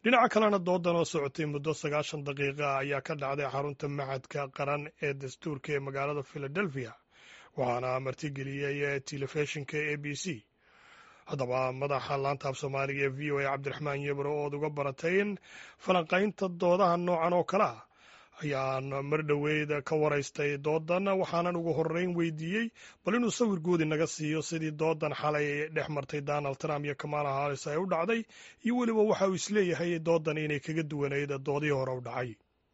dhinaca kalena doodan oo socotay muddo sagaashan daqiiqa ayaa ka dhacday xarunta maxadka qaran ee dastuurka ee magaalada philadelphia waxaana martigeliyey telefishinka a b c haddaba madaxa laantaab soomaaliga ee v o a cabdiraxmaan yebro ood uga baratayn falanqaynta doodaha noocan oo kale ah ayaan mar dhoweyd ka waraystay doodan waxaanan ugu horreyn weydiiyey bal inuu sawir guudi naga siiyo sidii doodan xalay dhex martay donald trump iyo kamala haris ay u dhacday iyo weliba waxa uu isleeyahay doodan inay kaga duwanayd doodihii hore u dhacay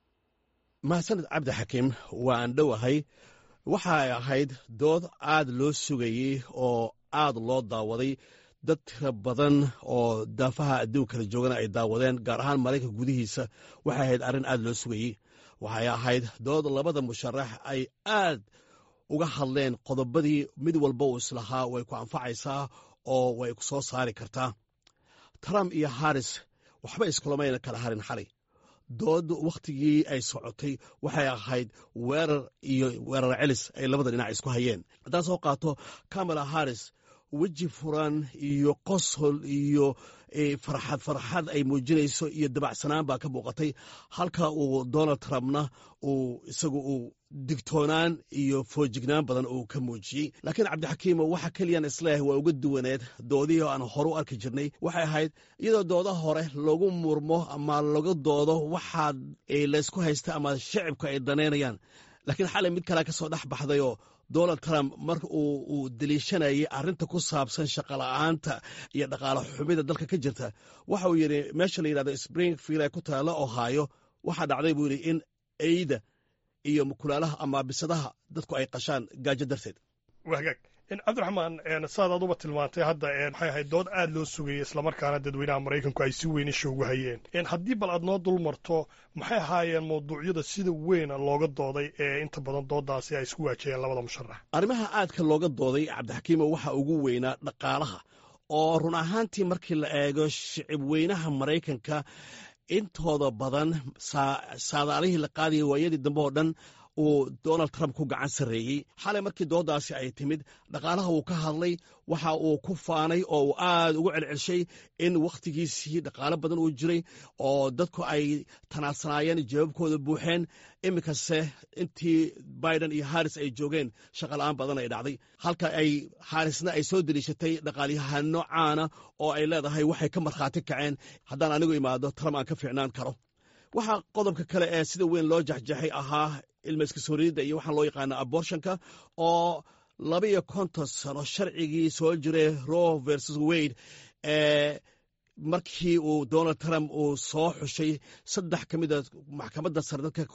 mahadsaned cabdi xakiim waa aan dhowahay waxay ahayd dood aad loo sugayey oo aad loo daawaday dad tira badan oo daafaha adduun kala joogana ay daawadeen gaar ahaan maraykanka gudihiisa waxay ahayd arrin aad loo sugayey waxay ahayd dood labada musharax ay aad uga hadleen qodobadii mid walba uu islahaa way ku anfacaysaa oo way ku soo saari kartaa trump iyo haris waxba iskulamayna kala harin xalay dood wakhtigii ay socotay waxay ahayd weerar iyo weerar celis ay labada dhinac isku hayeen haddaan soo qaato kamala haris weji furan iyo qosol iyo farxad farxad ay muujinayso iyo dabacsanaan baa ka muuqatay halka uu donald trumpna uu isagu uu digtoonaan iyo foojignaan badan uu ka muujiyey laakiin cabdixakiimo waxa keliyaan isleeyahay waa uga duwaneed doodihii aan hore u arki jirnay waxay ahayd iyadoo dooda hore lagu murmo ama laga doodo waxaa laysku haysta ama shacibka ay danaynayaan laakiin xalay mid kalea ka soo dhex baxdayoo donald trump marka uu deliishanayay arrinta ku saabsan shaqola'aanta iyo dhaqaale xumida dalka ka jirta waxa uu yidhi meesha la yidhahdo springfield ee ku taalla ohaayo waxaa dhacday buu yidhi in eyda iyo mukulaalaha ama bisadaha dadku ay qashaan gaajo darteed wagaag cabdiraxmaan saad aduba tilmaantay hadda maxay ahayd dood aad loo sugayay islamarkaana dadweynaha maraykanku ay si weyn isha ugu hayeen haddii bal aad noo dul marto maxay ahaayeen mawduucyada sida weyn looga dooday ee inta badan doodaasi ay isku waajaheen labada musharax arrimaha aadka looga dooday cabdixakiimo waxaa ugu weynaa dhaqaalaha oo run ahaantii markii la eego shicib weynaha maraykanka intooda badan saadaalihii la qaadaya waayadii dambe oo dhan uu donald trump ku gacan sarreeyey xalay markii doodaasi ay timid dhaqaalaha wuu ka hadlay waxa uu ku faanay oo uu aad ugu celcelshay in wakhtigiisii dhaqaalo badan uu jiray oo dadku ay tanaadsanaayeen jawaabkooda buuxeen iminkase intii biden iyo haris ay joogeen shaqola'aan badan ay dhacday halka ay harisna ay soo deliishatay dhaqaalyahano caana oo ay leedahay waxay ka markhaati kaceen haddaan anigu imaado trump aan ka fiicnaan karo waxaa qodobka kale ee sida weyn loo jaxjaxay ahaa ilma iskasooriyadda iyo waxaa loo yaqaana abortionka oo laba iyo konton sano sharcigii soo jiray roe versus wade ee markii uu donald trump uu soo xushay saddex ka mida maxkamadda sare dadka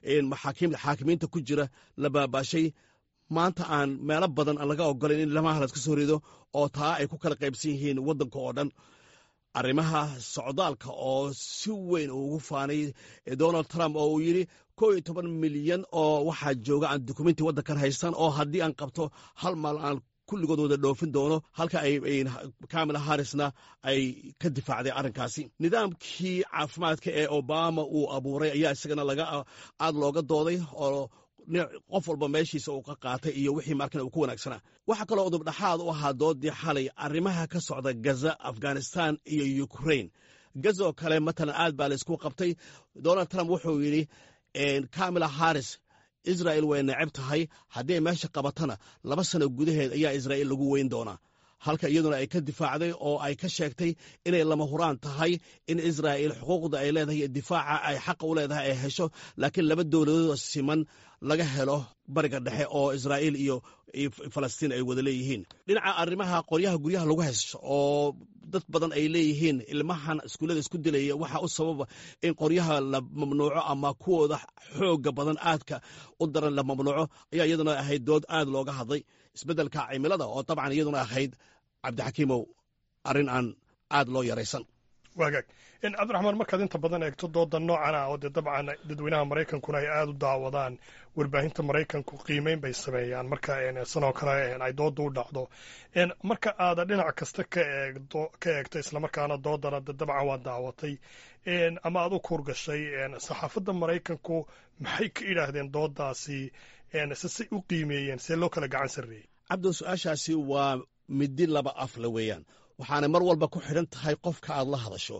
xaakimiinta ku jira la baabaashay maanta aan meelo badan aan laga ogolayn in lamaha laska soo rido oo taa ay ku kala qaybsan yihiin waddanka oo dhan arrimaha socdaalka oo si weyn uu ugu faanay donald trump oo uu yidhi kow iyo toban milyan oo waxaa jooga aan dukumenti waddankan haystan oo haddii aan qabto hal maal aan kulligood wada dhoofin doono halka ay kamala harisna ay ka difaacday arrinkaasi nidaamkii caafimaadka ee obama uu abuuray ayaa isagana laga aad looga dooday oo qof walba meeshiisa uu ka qaatay iyo wixii markan uu ku wanaagsanaa waxaa kaloo udubdhaxaad u ahaa doodii xalay arrimaha ka socda gaza afghanistan iyo ukrain gaza oo kale matalan aad baa laysku qabtay donald trump wuxuu yidhi kamala haris israel way neceb tahay haddii ay meesha qabatana laba sano gudaheed ayaa israa'iil lagu weyn doonaa halka iyaduna ay ka difaacday oo ay ka sheegtay inay lama huraan tahay in israa'iil xuquuqda ay leedahay iyo difaaca ay xaqa u leedahay ay hesho laakiin laba dowladood siman laga helo bariga dhexe oo israa'iil iyo falastiin ay wada leeyihiin dhinaca arrimaha qoryaha guryaha lagu haysto oo dad badan ay leeyihiin ilmahan iskuullada isku dilaya waxaa u sababa in qoryaha la mamnuuco ama kuwooda xooga badan aadka u daran la mamnuuco ayaa iyaduna ahayd dood aad looga hadlay isbeddelka cimilada oo dabcan iyaduna ahayd cabdixakiimow arrin aan aad loo yaraysan waagaag cabdiraxmaan markaad inta badan eegto dooda noocan ah oo dee dabcan dadweynaha maraykankuna ay aada u daawadaan warbaahinta maraykanku qiimeyn bay sameeyaan marka sanoo kale ay dooda u dhacdo marka aada dhinac kasta ka eegdo ka eegto islamarkaana doodana de dabcan waa daawatay ama aad u kuurgashay saxaafadda maraykanku maxay ka idhaahdeen doodaasi se say u qiimeeyeen see loo kala gacan sarreeyey cabdo su-aashaasi waa midi laba afle weeyaan waxaanay mar walba ku xidhan tahay qofka aad la hadasho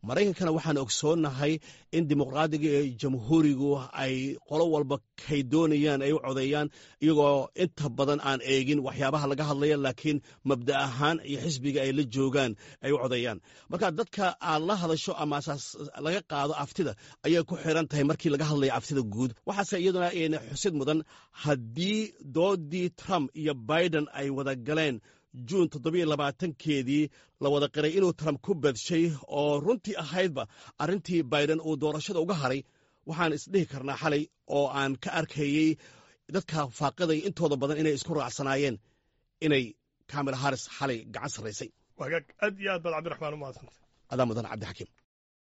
maraykankana waxaan ogsoonnahay in dimuqraadiga iyo jamhuurigu ay qolo walba kay doonayaan ay u codeeyaan iyagoo inta badan aan eegin waxyaabaha laga hadlaya laakiin mabda ahaan iyo xisbiga ay la joogaan ay u codeeyaan marka dadka aad la hadasho ama asaas laga qaado aftida ayay ku xiran tahay markii laga hadlaya aftida guud waxaase iyaduna xusid mudan haddii doodii trump iyo biden ay wada galeen juun toddobiyo labaatankeedii la wada qiray inuu trump ku badshay oo runtii ahaydba arrintii biden uu doorashada uga haray waxaan isdhihi karnaa xalay oo aan ka arkayey dadka faaqiday intooda badan inay isku raacsanaayeen inay kamil haris xalay gacan sarraysay wagaag aad iyo aad baad cabdiraxmaan u mahadsantay adaa mudan cabdixakiim